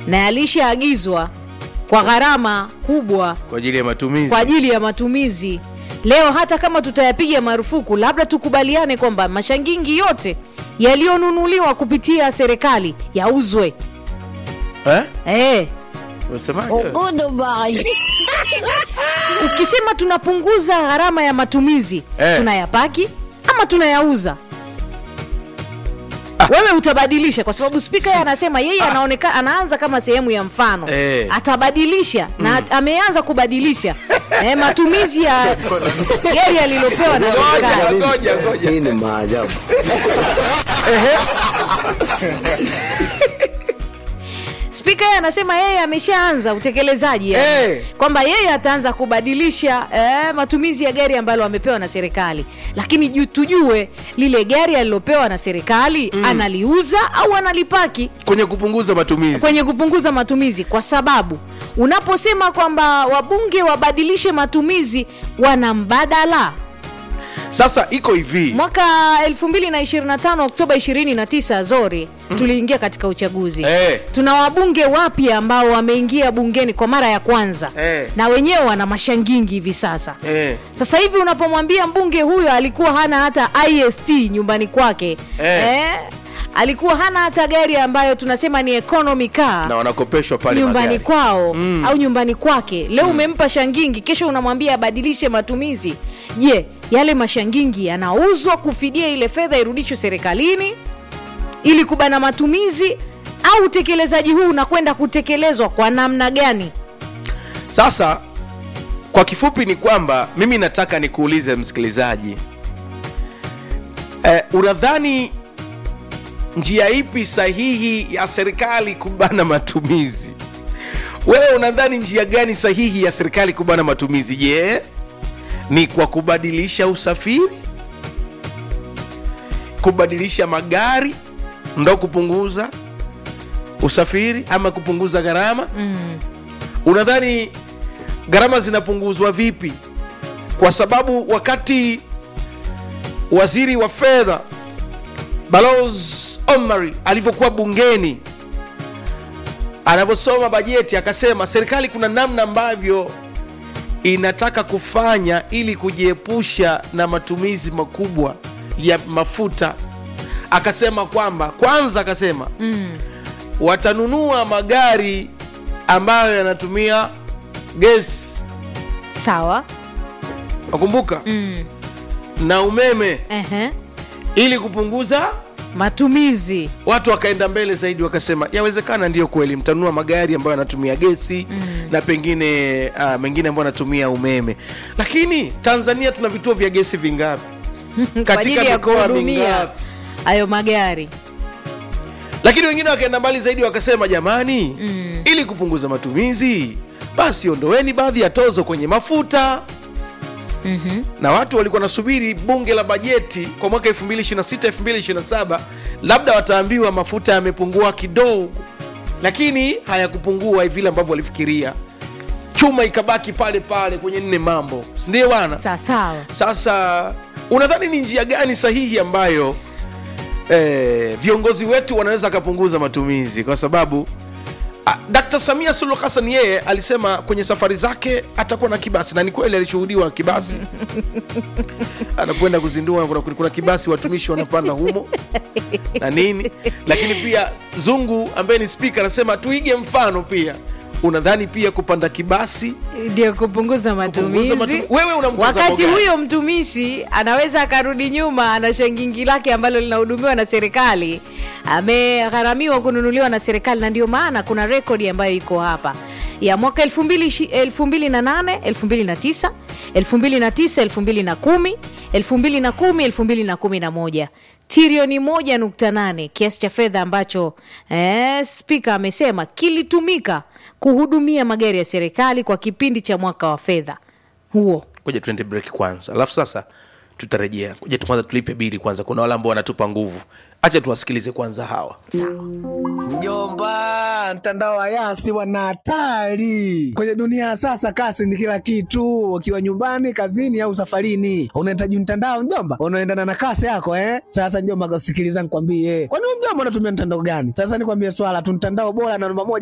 na yalishaagizwa kwa gharama kubwa kwa ajili ya matumizi kwa ajili ya matumizi leo hata kama tutayapiga marufuku labda tukubaliane kwamba mashangingi yote yaliyonunuliwa kupitia serikali yauzwe eh? eh. Unasemaje? ukisema tunapunguza gharama ya matumizi Eh. tunayapaki ama tunayauza wewe utabadilisha kwa sababu spika yeye anasema yeye anaoneka anaanza kama sehemu ya mfano Eh. atabadilisha na at- ameanza kubadilisha eh, matumizi ya gari alilopewa na serikali Ngoja, ngoja, ngoja. Hii ni maajabu. spika yeye anasema yeye ameshaanza utekelezaji yani. Eh. kwamba yeye ataanza kubadilisha eh, matumizi ya gari ambalo amepewa na serikali lakini ju, tujue lile gari alilopewa na serikali mm. analiuza au analipaki kwenye kupunguza matumizi kwenye kupunguza matumizi kwa sababu unaposema kwamba wabunge wabadilishe matumizi wana mbadala sasa iko hivi mwaka 2025 oktoba 29 zori tuliingia katika uchaguzi Eh. tuna wabunge wapya ambao wameingia bungeni kwa mara ya kwanza Eh. na wenyewe wana mashangingi hivi sasa eh. sasa hivi unapomwambia mbunge huyo alikuwa hana hata ist nyumbani kwake Eh. alikuwa hana hata gari ambayo tunasema ni economy car na wanakopeshwa pale nyumbani magari. kwao mm. au nyumbani kwake leo umempa shangingi kesho unamwambia abadilishe matumizi je yale mashangingi yanauzwa kufidia ile fedha irudishwe serikalini ili kubana matumizi au utekelezaji huu unakwenda kutekelezwa kwa namna gani sasa kwa kifupi ni kwamba mimi nataka nikuulize msikilizaji eh, unadhani njia ipi sahihi ya serikali kubana matumizi wewe unadhani njia gani sahihi ya serikali kubana matumizi je ni kwa kubadilisha usafiri kubadilisha magari ndo kupunguza usafiri ama kupunguza gharama mm. unadhani gharama zinapunguzwa vipi kwa sababu wakati waziri wa fedha balos omari alivyokuwa bungeni anavyosoma bajeti akasema serikali kuna namna ambavyo inataka kufanya ili kujiepusha na matumizi makubwa ya mafuta akasema kwamba kwanza akasema mm. watanunua magari ambayo yanatumia gesi sawa wakumbuka mm. na umeme Ehe. ili kupunguza matumizi watu wakaenda mbele zaidi wakasema yawezekana ndiyo kweli mtanunua magari ambayo yanatumia gesi mm. na pengine uh, mengine ambayo yanatumia umeme lakini tanzania tuna vituo vya gesi vingapi kwa ajili ya mikoa kuhudumia mingapi? hayo magari lakini wengine wakaenda mbali zaidi wakasema jamani mm. ili kupunguza matumizi basi ondoweni baadhi ya tozo kwenye mafuta mm-hmm. na watu walikuwa nasubiri bunge la bajeti kwa mwaka 226 227 labda wataambiwa mafuta yamepungua kidogo lakini hayakupungua vile ambavyo walifikiria chuma ikabaki pale pale kwenye nne mambo sindio bwana sawasawa sasa unadhani ni njia gani sahihi ambayo eh, viongozi wetu wanaweza akapunguza matumizi kwa sababu ah, Dkt. Samia Suluhu Hassan yeye alisema kwenye safari zake atakuwa na kibasi na ni kweli alishuhudiwa kibasi anakwenda kuzindua kuna, kuna kibasi watumishi wanapanda humo na nini lakini pia zungu ambaye ni spika anasema tuige mfano pia unadhani pia kupanda kibasi ndio kupunguza matumizi matu- wewe una mtazamo wakati gani? huyo mtumishi anaweza akarudi nyuma ana shangingi lake ambalo linahudumiwa na serikali amegharamiwa kununuliwa na serikali na ndio maana kuna rekodi ambayo iko hapa ya mwaka 2008 2009 2009 2010 2010 2011 trilioni 1.8 kiasi cha fedha ambacho eh, spika amesema kilitumika kuhudumia magari ya serikali kwa kipindi cha mwaka wa fedha huo ngoja tuende break kwanza alafu sasa tutarejea ngoja tu kwanza tulipe bili kwanza kuna wale ambao wanatupa nguvu acha tuwasikilize kwanza hawa Mjomba, mtandao wa Yasi wana hatari kwenye dunia ya sasa. Kasi ni kila kitu, ukiwa nyumbani, kazini au safarini, unahitaji mtandao mjomba, unaendana na kasi yako eh. Sasa mjomba, sikiliza nikwambie, kwani wewe mjomba unatumia mtandao gani? Sasa nikwambie swala tu, mtandao bora na namba moja